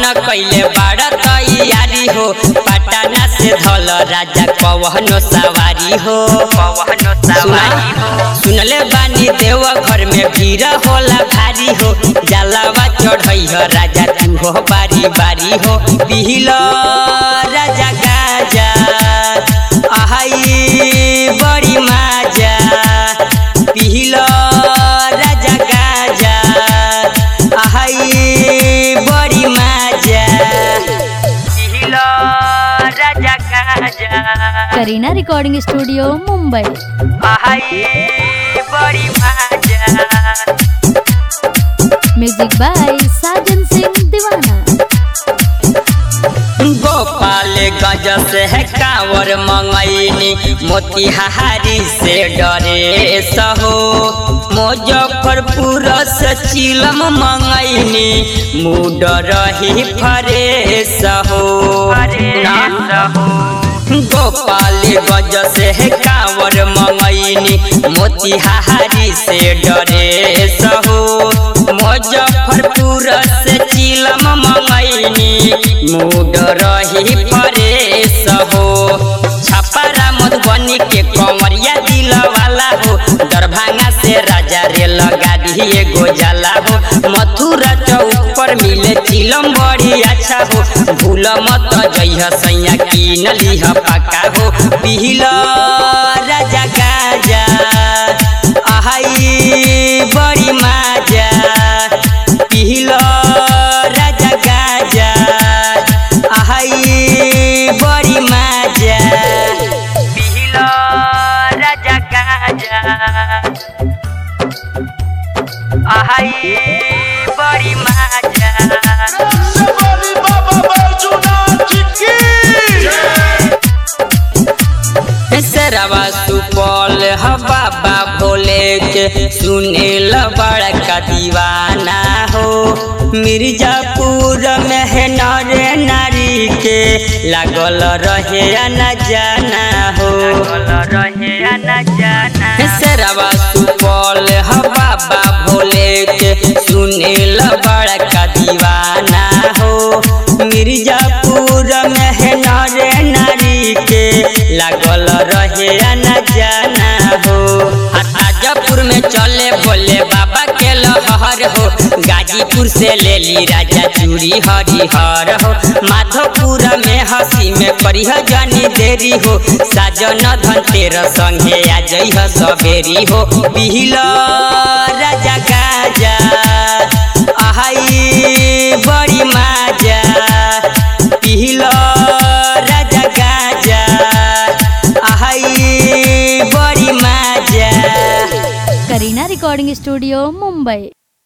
कैले बाड़ तैयारी हो पटना से धल राजा कवनो सवारी हो कवनो सवारी हो सुनले बानी देव घर में भीड़ होला भारी हो जलावा चढ़ई हो राजा तू हो बारी बारी हो पिहिल राजा गाजा आहाई बड़ी माजा पिहिल राजा गाजा आहाई बड़ी माजा पिहिल राजा गाजा करीना रिकॉर्डिंग स्टूडियो मुंबई आहाई बड़ी माजा म्यूजिक बाय साजन सिंह दीवाना गोपाल गज से है कांवर मंगैनी मोतिहारी से डरे सहो मुजफ्फरपुर से चिलम मंगैनी मूड रही फरे सहो गोपाल गज से है कांवर मंगैनी मोतिहारी से डरे सहो मुजफ्फरपुर से चिलम मंगैनी मूड रही फरेस हो छपरा मधुबनी के कमरिया दिल वाला हो दरभंगा से राजा रेल गाड़ी एगो जाला हो मथुरा चौक पर मिले चिलम बड़ी अच्छा हो भूल मत जइह सैया कीन लिह पक्का हो पिहिल राजा गाजा आहाई बड़ी माजा पिहिल राजा गाजा आहाई बड़ी माजा पिहिल राजा गाजा आहाई बड़ी माजा Somebody Baba Bajuna Chiki. सरवा सुपौल ह बाबा भोले के सुनेल बड़का दीवाना हो मिर्जापुर में है नर नारी के लागल रहे न जाना हो रहे न जाना सरवा सुपौल ह बाबा भोले के सुनेल बड़का दीवाना हो मिर्जापुर में है नर नारी के लागल रहे न जाना हो आ ताजपुर में चले बोले बाबा के लहर हो गाजीपुर से ले ली राजा चूड़ी हरिहर हो माधोपुर में हंसी में करिह जानी देरी हो साजन धन तेर संगे आ जइह सबेरी हो पिहिल राजा गाजा आहाई बड़ी माजा पिहिल राजा गाजा आहाई बड़ी माजा करीना रिकॉर्डिंग स्टूडियो मुंबई